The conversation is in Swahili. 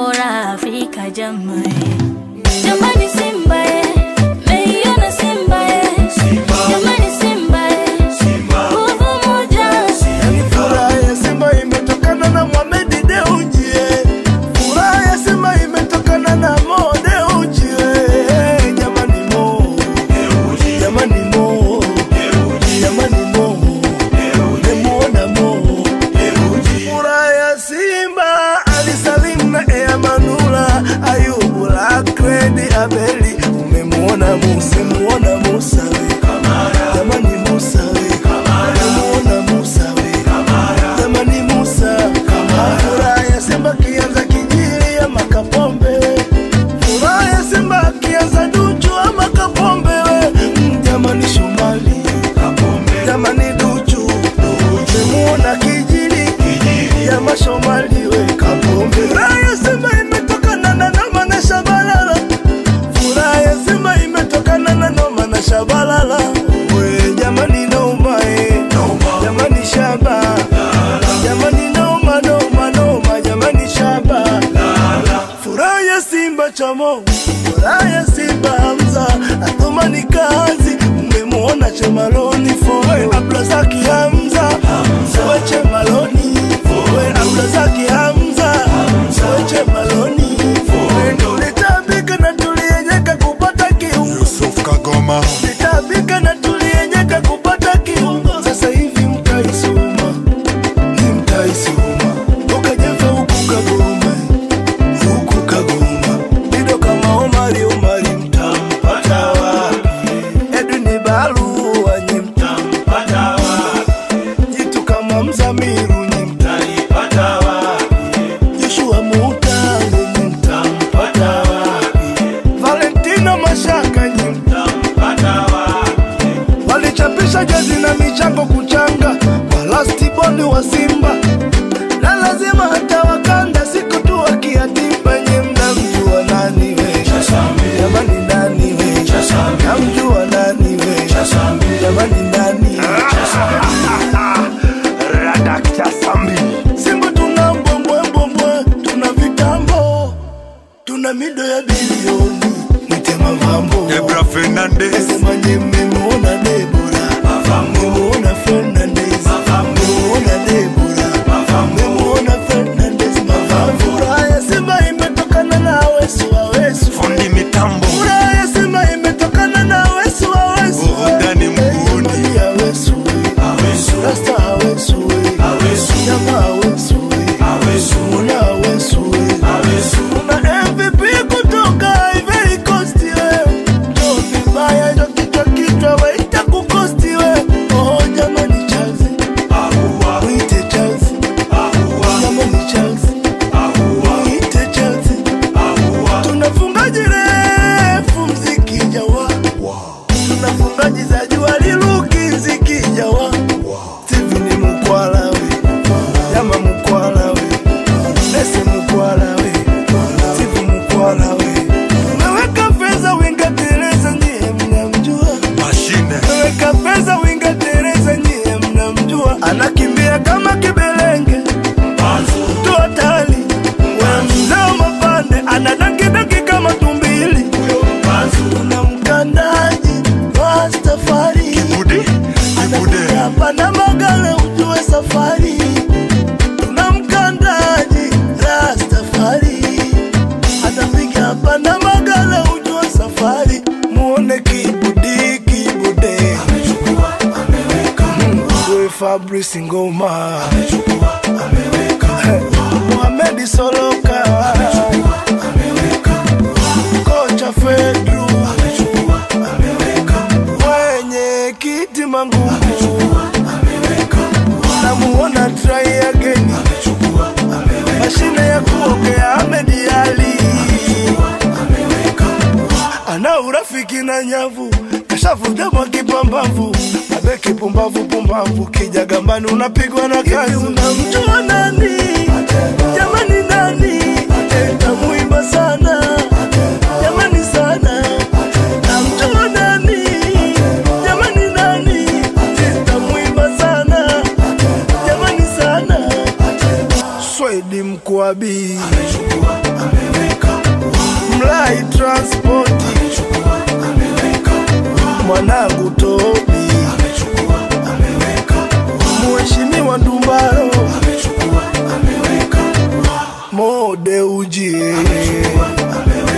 bora Afrika jamani, jamani Simba eh, meiona Simba eh, jamani Simba eh, nguvu moja Yani furaha ya Simba imetokana na Mohamed Dewji eh. Furaha ya Simba imetokana na Mo Dewji eh. Jamani Mo Jamani Mo Jamani Mo Nimemuona Mo Furaha ya Simba Ali Salim na Ea Manula Ayubu Lakredi Abeli Umemuona Musa Muona Musa we Jamani Musa we Umemuona Musa we Jamani Musa Furaha ya Simba kianza kijili ama Kapombe Furaha ya Simba kianza Duchu ama Kapombe we Mm, Jamani Shomali Jamani Duchu Umemuona kijili ya mashomali we Kapombe Furaha ya Simba imetokana na Noma na Shabalala Furaha ya Simba imetokana na Noma na Shabalala we jamani Noma eh jamani Shaba jamani Noma Noma Noma jamani Shaba Furaha ya Simba Chamo Furaha ya Simba Hamza Athumani kazi Mmemwona Chemaloni Foe Abdulazaki Hamza Foe Chemaloni Foe Abdulazaki Hamza Foe Chemaloni Foe Tulitabika na tulienyeka kupata kiungo Yusuf Kagoma Tulitabika na tulienyeka kupata kiungo Sasa hivi mtaisoma Ni mtaisoma Ukajefa huku Kagoma huku Kagoma Dido kama Omari Omari mtampata wapi? Edwin Barua nyi mtampata wapi? Jitu kama Mzamiru nyi mtanipata wapi? Joshua Mutale nyi mtampata wapi? Valentino Mashaka nyi mtampata wapi? Walichapisha jezi na michango kuchanga kwa lastiboni wa Simba na lazima hata wakanda siku tu wakiatimba nye mnamjua nani we jamani nani we namjua nani we jamani nani Radakta Sambi Simba tuna mbwembwembwembwe tuna vitambo tuna mido ya bilioni mwite mavambo Debra Fernandez Sema nye mmemuona Debora mmemuona Fernandez mmemuona Debora mmemuona Fernandez mavambo Furaha ya Simba imetokana na Awesu Awesu Fundi Mitambo Furaha ya Simba imetokana na Awesu Awesu Burudani mguuni. Eh, jamani Awesu we. Rasta Awesu we. Nyama Awesu we. Muna Awesu we. Kuna MVP kutoka Ivory Coast we. Ndio vibaya ndio kichwa kichwa waita kukosti we. Oh jamani Chelsea. Muite Chelsea. Jamani Chelsea. Muite Chelsea. Tunafungaji refu mziki jawa. Tunafungaji za jua liluki mziki jawa. Steven Mukwala we. Jama Mukwala we. Nese Mukwala we. Steve Mukwala we. Umeweka pesa winga Teresa nyie mnamjua. Mashine Umeweka pesa winga Teresa nyie mnamjua. Anakimbia kama kibelenge. Mtu hatari. Wewe mzee wa mapande anadankidanki kama tumbili. Kuna mkandaji Rastafari. Bude Bude Hapa na magala ujue safari tuna mkandaji Rastafari atapiga hapa na magala ujue safari muone kibudi kibude Mwe Fabrice Ngoma Mohamed Soloka kocha Fedru mwenye kiti mangu namuona try again mashine ya kuogea Ahmed Ali ana urafiki na nyavu kashavuja mwa kipambavu abe kipumbavu pumbavu kija gambani unapigwa na kazi unamjua nani jamani nani tamuimba sana jamani sana namjua nani jamani nani tamuimba sana jamani sana Swedi Mkwabi transport mwanangu Tobi Mheshimiwa Ndumbaro Mode ujie